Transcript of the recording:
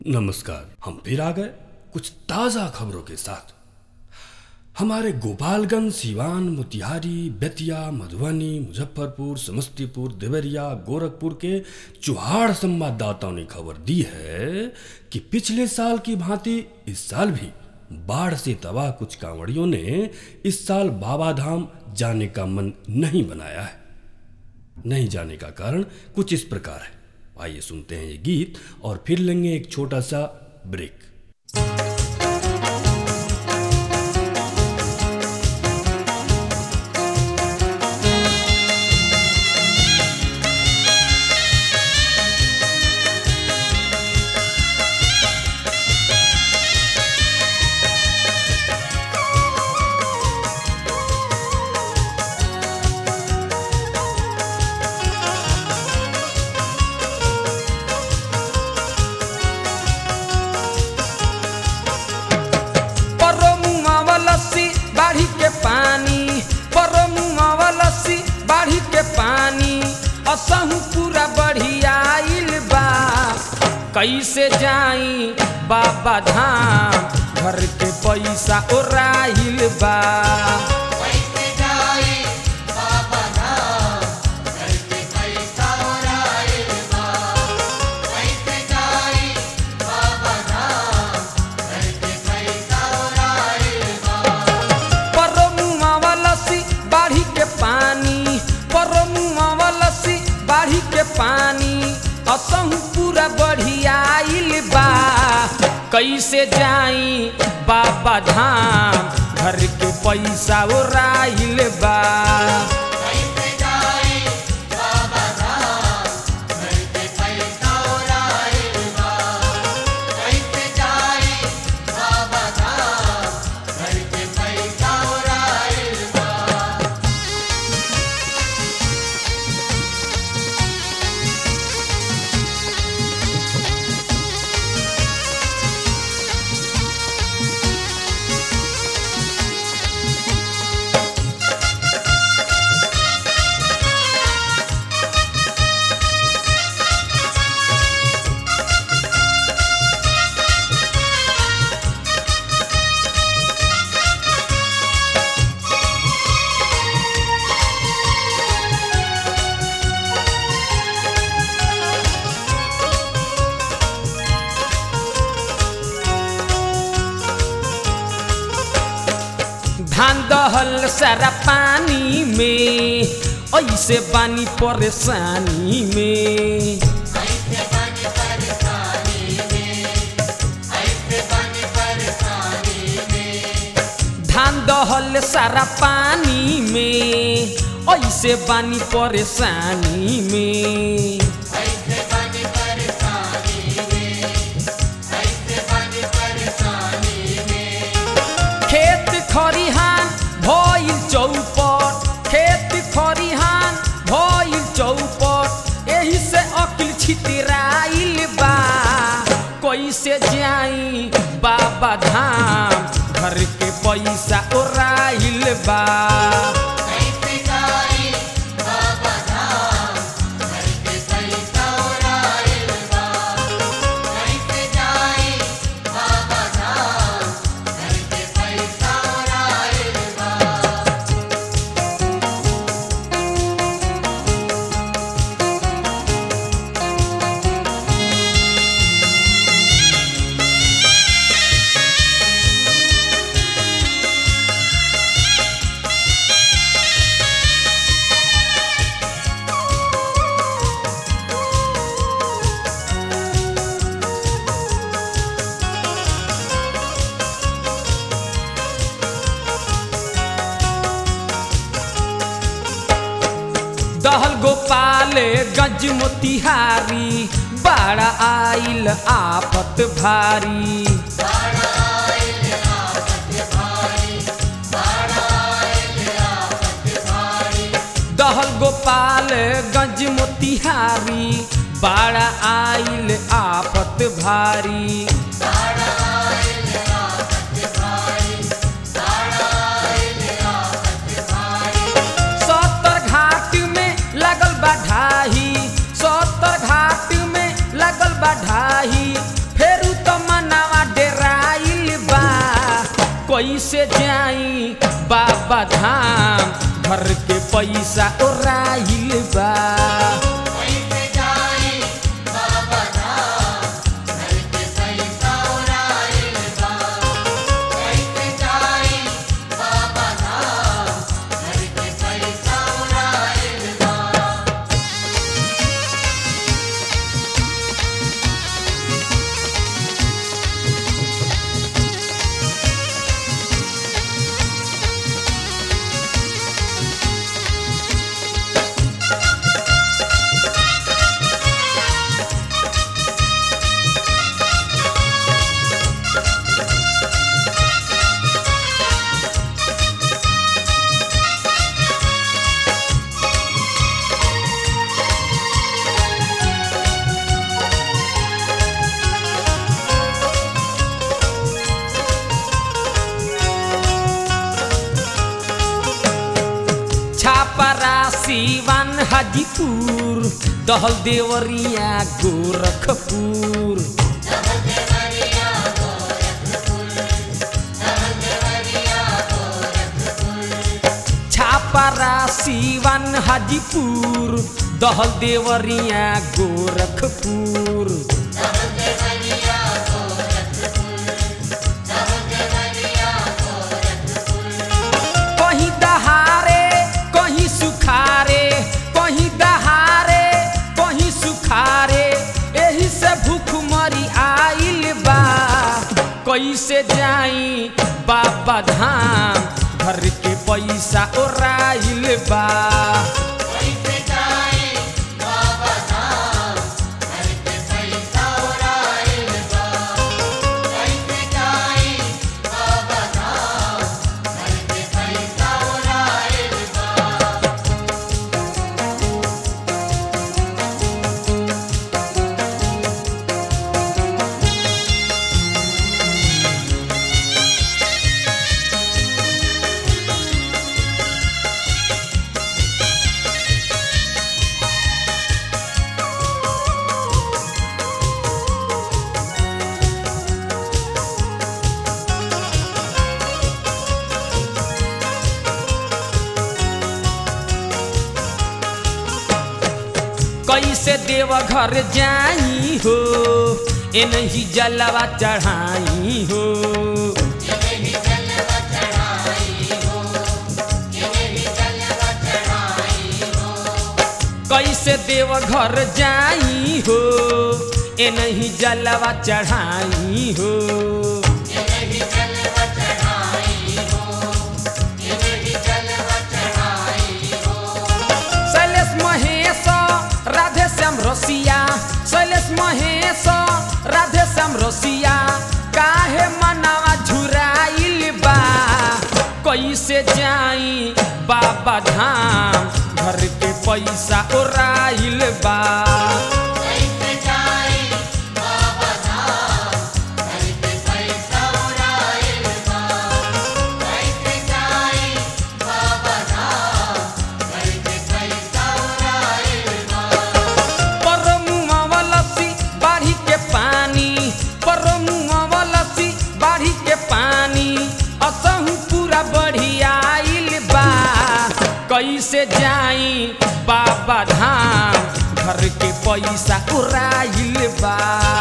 नमस्कार हम फिर आ गए कुछ ताज़ा खबरों के साथ हमारे गोपालगंज सीवान मोतिहारी बेतिया मधुबनी मुजफ्फरपुर समस्तीपुर देवरिया गोरखपुर के चुहाड़ संवाददाताओं ने खबर दी है कि पिछले साल की भांति इस साल भी बाढ़ से तबाह कुछ कांवड़ियों ने इस साल बाबा धाम जाने का मन नहीं बनाया है नहीं जाने का कारण कुछ इस प्रकार है आइए सुनते हैं ये गीत और फिर लेंगे एक छोटा सा ब्रेक परमुआ लस्सी बाढ़ी के पानी परमुआ लस्सी बाढ़ी के पानी असहु पूरा बढ़ियाइल बा कैसे जाई बाबा धाम घर के पैसा ओराइल बा कैसे जाई बाबा धाम घर के पैसा ओराइल बा कैसे जाई बाबा धाम घर के पैसा ओराइल बा परमुआ लस्सी बाढ़ी के पानी परमुआ लस्सी बाढ़ी के पानी असहु पूरा बढ़ियाइल बा कैसे जाई बाबा धाम घर के पैसा ओराइल बा कैसे जाई बाबा धाम घर के पैसा ओराइल बा कैसे जाई बाबा धाम घर के पैसा ओराइल बा धान दहल सारा पानी में ऐसे बानी परेशानी में ऐसे बनी परेशानी में ऐसे बनी परेशानी में धान दहल सारा पानी में ऐसे बानी परेशानी में ऐसे बनी परेशानी में ऐसे बनी परेशानी में खेत खरिहान भइल चौपट खेत खरिहान भइल चौपट एही से अकिल छितराइल बा कैसे जाई बाबा धाम घर के पैसा ओराइल बा कैसे जाई बाबा धाम घर के पैसा ओराइल बा कैसे जाई बाबा धाम घर के पैसा ओराइल बा दहल गोपाल गंज मोतिहारी बाड़ा आइल आफत भारी बाड़ा आइल आफत भारी बाड़ा आइल आफत भारी दहल गोपाल गंज मोतिहारी बाड़ा आइल आफत भारी बाड़ा आइल आफत भारी बाड़ा आइल आफत भारी सत्तर घाट में लगल बा ढाही सत्तर घाट में लगल बा ढाही फेरू कैसे जाई बाबा धाम घर के पैसा ओराइल बा कैसे जाई बाबा धाम घर के पैसा उड़ाइल बा कैसे जाई बाबा धाम घर के पैसा उड़ाइल बा छापरा सीवान हाजीपुर दहल देवरिया गोरखपुर छापरा सीवान हाजीपुर दहल देवरिया गोरखपुर कहीं दहारे कहीं सुखारे कहीं दहारे कहीं सुखारे एही से भूख मरी आइल बा कैसे जाई बाबा धाम घर के पैसा ओराइल बा कैसे जाई बाबा धाम घर के पैसा उड़ाइल बा कैसे जाई बाबा धाम घर के पैसा उड़ाइल बा कैसे देवघर जाई हो एनही जलवा चढ़ाई हो इन्हीं जलवा चढ़ाई हो इन्हीं जलवा चढ़ाई हो कैसे देवघर जाई हो एनही जलवा चढ़ाई हो इन्हीं जलवा चढ़ाई हो इन्हीं जलवा चढ़ाई हो शैलेश महेश राधे श्याम रसिया शैलेश महेश राधे श्याम रसिया काहे मनावा झुराइल बा कैसे जाई बाबा धाम घर के पैसा ओराइल बा कैसे जाई बाबा धाम घर के पैसा उड़ाइल बा कैसे जाई बाबा धाम घर के पैसा उड़ाइल बा परमुआवलसी बाढ़ी के पानी परमुआवलसी बाढ़ी के पानी असहु पूरा बढ़ियाइल बा कैसे जाई बाबा धाम घर के पैसा उड़ाइल बा